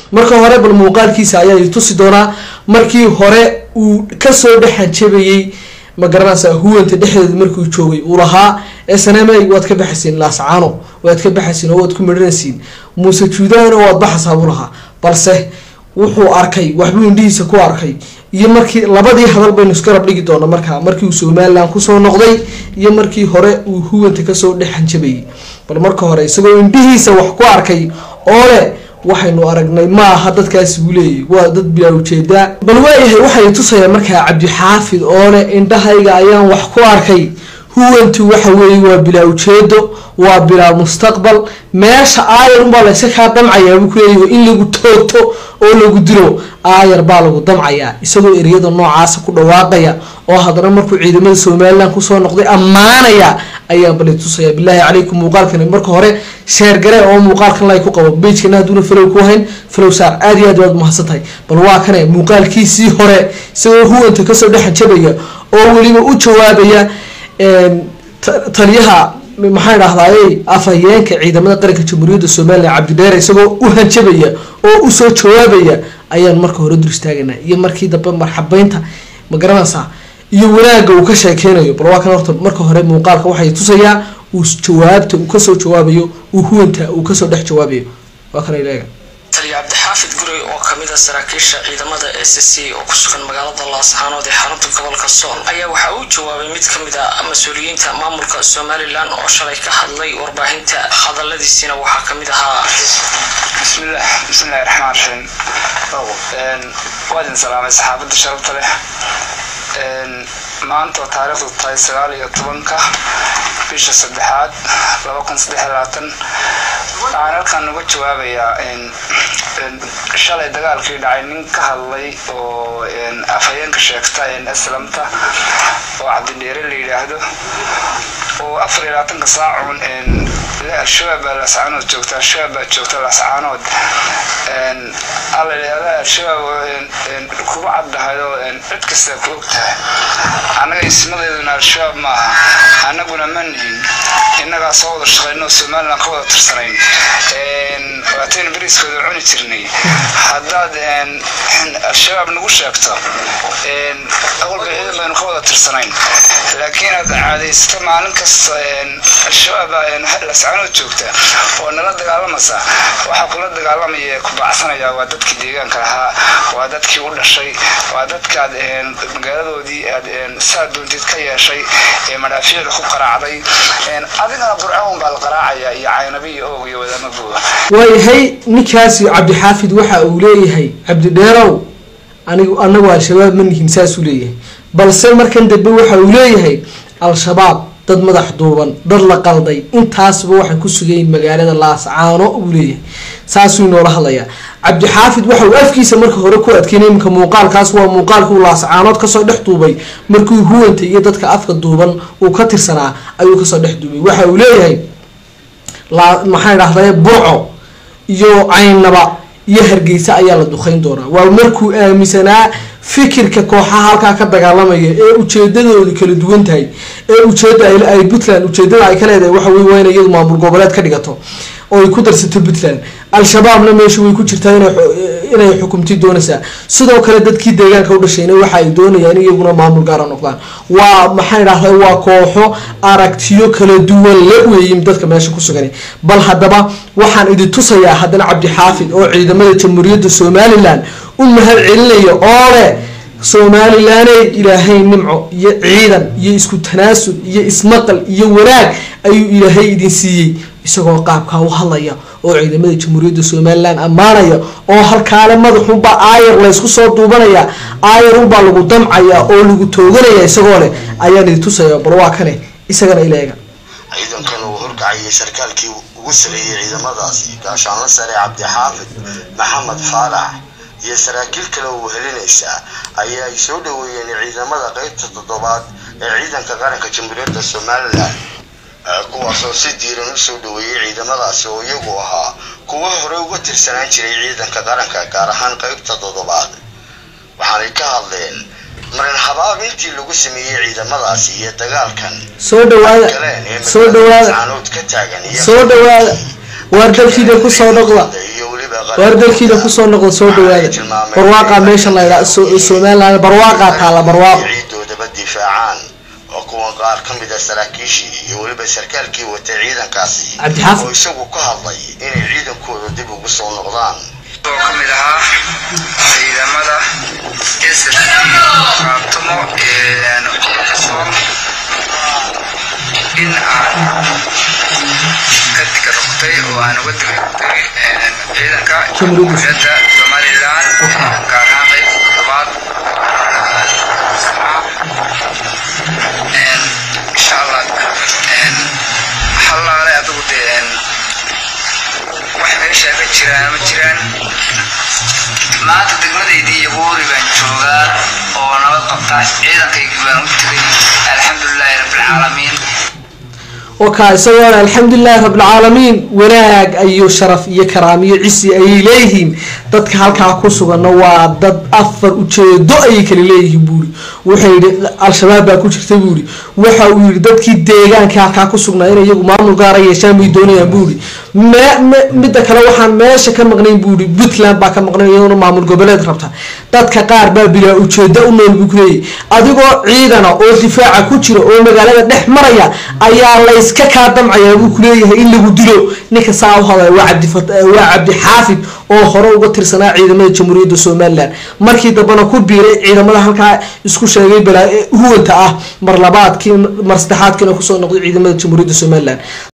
marka hore bal muuqaalkiisa ayaa i tusi doonaa markii hore uu kasoo dhexanjabayey ma garanaysaa huwanta dhexdeeda markuu joogay uu lahaa snma waad ka baxaysiin laascaano waad ka baxaysiin oo waad ku midhanaysiin muuse juudaana waad baxaysaa buu lahaa balse wuxuu arkay waxbuu indhihiisa ku arkay iyo markii labadii hadal baynu isgarab dhigi doona markaa markii uu somalilan kusoo noqday iyo markii hore uu huwanta kasoo dhexanjabayay bal marka hore isagoo indhihiisa wax ku arkay oo leh waxaynu aragnay ma aha dadkaasi buu leeyahy waa dad bilaa ujeedaa bal waayahay waxay tusayaan markaa cabdixaafid oo leh indhahayga ayaan wax ku arkay huwantu waxa weeye waa bilaa ujeedo waa bilaa mustaqbal meesha aayar unbaa layska kaa damcayaa buu kuleeyahy in lagu toogto oo lagu dilo aayar baa lagu damcayaa isagoo ereyada noocaasa ku dhawaaqaya oo haddana markuu ciidamada somalilan kusoo noqday ammaanaya ayaa bali tusaya bilaahi calaykum muuqaalkan marka hore sheer gare oo muuqaalkan lay ku qabo bejkana hadduuna falow ku hayn falow saar aad iyo aad baad umahadsan tahay bal waa kane muuqaalkiisii hore isagoo huwanta kasoo dhexanjabaya oo weliba u jawaabaya taliyaha maxaa dhahdaayey afhayeenka ciidamada qaranka jamhuuriyadda somalilan cabdidheere isagoo u hanjabaya oo usoo jawaabaya ayaan marka hore dur istaagana iyo markii dambe marxabeynta ma garanaysaa iyo wanaagga uu ka sheekeynayo bal waa kan horta marka hore muuqaalka waxay tusayaa uu jawaabta uu kasoo jawaabayo uu huwanta uu kasoo dhex jawaabayo waa kan ileega taliya cabdixaafid gurey oo kamid a saraakiisha ciidamada s c oo ku sugan magaalada laascaanood ee xarunta gobolka sool ayaa waxa uu jawaabay mid kamid a mas-uuliyiinta maamulka somalilan oo shalay ka hadlay warbaahinta hadaladiisina waxaa kamid ahaa bismillaah bismillahi raxmaan raxiim waa idin salaamay saxaabadda sharabta leh maanta oo taariikhdu tahay sagaal iyo tobanka bisha saddexaad laba kun saddex iyo labaatan waxaan halkan uga jawaabayaa shalay dagaalkii dhacay nin ka hadlay oo afhayeenka sheegta aslamta oo cabdidheere la yidhaahdo oo afar iyo labaatanka saacun al-shabaab baa laascaanood joogta al-shabaab baa joogta laascaanood alla yidhahda al-shabaab kugu caddahay oo cid kasta ku og tahay annaga ismadeeduna al-shabaab maaha annaguna ma nihin innagaa soo wada shaqayno somalilan ka wada tirsanayn waataynu beriiskooda cuni jirnay haddaad al-shabaab nagu sheegto awalba ciidan baynu ka wada tirsanayn laakiin aad caadaysato maalin kasta al-shabaab lascaanood joogta oo nala dagaalamaysa waxaa kula dagaalamaya ku bacsanaya waa dadkii deegaanka lahaa waa dadkii u dhashay waa dadkaad magaaladoodii aad saa doontid ka yeeshay ee madhaafiicda ku qaraacday adigana burcawn baa la qaraacaya iyo caynabi iyo oog iyo wadaama buuga waayahay ninkaasi cabdixaafid waxa uu leeyahay cabdidheerow anigu anagu al-shabaab ma nihin saasuu leeyahay balse markan dambe waxa uu leeyahay al-shabaab dad madax duuban dad la qalday intaasba waxay ku sugayiin magaalada laascaano uu leeyahay saasuu inoola hadlayaa cabdixaafid waxa uu afkiisa marka hore ku adkeynay iminka muuqaalkaas waa muuqaalkii uu laascaanood kasoo dhex duubay markuu huwanta iyo dadka afka duuban uu ka tirsanaa ayuu kasoo dhex duubay waxa uu leeyahay maxaa dhahday burco iyo caynaba iyo hargeysa ayaa la duqeyn doonaa waa markuu aaminsanaa fikirka kooxaha halkaa ka dagaalamaya ee ujeedadoodu kala duwan tahay ee ujeeda ay puntland ujeedada ay ka leedahay waxa wey waa inay iyadu maamul goboleed ka dhigato oo ay ku darsato puntland al-shabaabna meesha way ku jirtaa inay xukumti doonaysaa sidoo kale dadkii deegaanka u dhashayna waxa ay doonayaan in iyaguna maamul gaara noqdaan waa maxay dhahday waa kooxo aragtiyo kala duwan la weeyin dadka meesha ku sugan bal haddaba waxaan idin tusayaa haddana cabdixaafid oo ciidamada jamhuuriyadda somalilan u mahad celinaya oo leh somalilaney ilaahay nimco iyo ciidan iyo isku tanaasul iyo ismaqal iyo wanaag ayuu ilaahay idin siiyey isagoo qaabkaa u hadlaya oo ciidamada jamhuuriyadda somalilan ammaanaya oo halkaale madaxunbaa aayar laysku soo duubanaya aayarunbaa lagu damcaya oo lagu tooganaya isagoo leh ayaan idin tusaya bal waa kane isagana ileega ciidankan uu horkacayay sarkaalkii ugu sareeyay ciidamadaasi gaashaanla sare cabdixaafid maxamed faarax iyo saraakiil kale oo wehelinaysa ayaa ay soo dhaweeyeen ciidamada qeybta toddobaad ee ciidanka qaranka jamhuuriyadda somalilan kuwaasoo si diiran u soo dhaweeyey ciidamadaasi oo iyagu ahaa kuwo hore uga tirsanaan jiray ciidanka qaranka gaar ahaan qeybta toddobaad waxaanay ka hadleen marin habaab intii lagu sameeyey ciidamadaasi iyo dagaalkan soo dhawaada galeen ee soo dhawaada caanood ka taagan iyo soo dhawaada waar dalkiida kusoo dhaqda iyo weliba weliba waar dalkiina kusoo noqda soo dhawaada barwaaqaa meesha la ydhaa somaliland barwaaqaa taala barwaaqo ciidoodaba difaacaan oo kuwan qaar ka mid a saraakiishii iyo weliba sarkaalkii watay ciidankaasi Cabdixaafid. oo isagu ka hadlay inay ciidankooda dib ugu soo noqdaan oo ka mid ahaa ciidamada ss qaabtamo ee gobolka sool in aan ka diga rogtay oo aan uga diga rogtay ciidanka Jamhuuriyadda. jamhuuriyadda somalilan gaar ahaan qayb toddobaad insha allah halaale adigu dee wax meesha ka jiraan ma jiraan maanta degmadaydii iyo buuri baan joogaa oo nabad qabta ciidankaygii baan u tegay alxamdulilaahi rabbilcaalamiin وكا isagoo alxamdulilahi rabbilcaalamiin wanaag iyo sharaf iyo karaam iyo cisi ayay leeyihiin dadka halkaa ku suganna waa dad afar ujeedo ayay kala leeyihiin buuri wuxuu yidhi al-shabaab baa ku jirta buuri waxa uu yidhi dadkii deegaanka halkaa ku sugnaa inay iyagu maamul gaara yeeshaan bay doonayaan buuri midda kale waxaan meesha ka maqnayn buuri puntland baa ka maqnayn iyaduna maamul goboleed rabta dadka qaar baa bilaa ujeedo u nool buu kuleeyahy adigoo ciidana oo difaaca ku jira oo magaalada dhex maraya ayaa layska kaa damcayaa buu kuleeyahay in lagu dilo ninka saa u hadlaya waa cabdi waa cabdi xaafid oo hore uga tirsanaa ciidamada jamhuuriyadda somalilan markii dambena ku biiray ciidamada halkaa isku sheegay balaa huwanta ah mar labaadkii mar saddexaadkiina kusoo noqday ciidamada jamhuuriyadda somalilan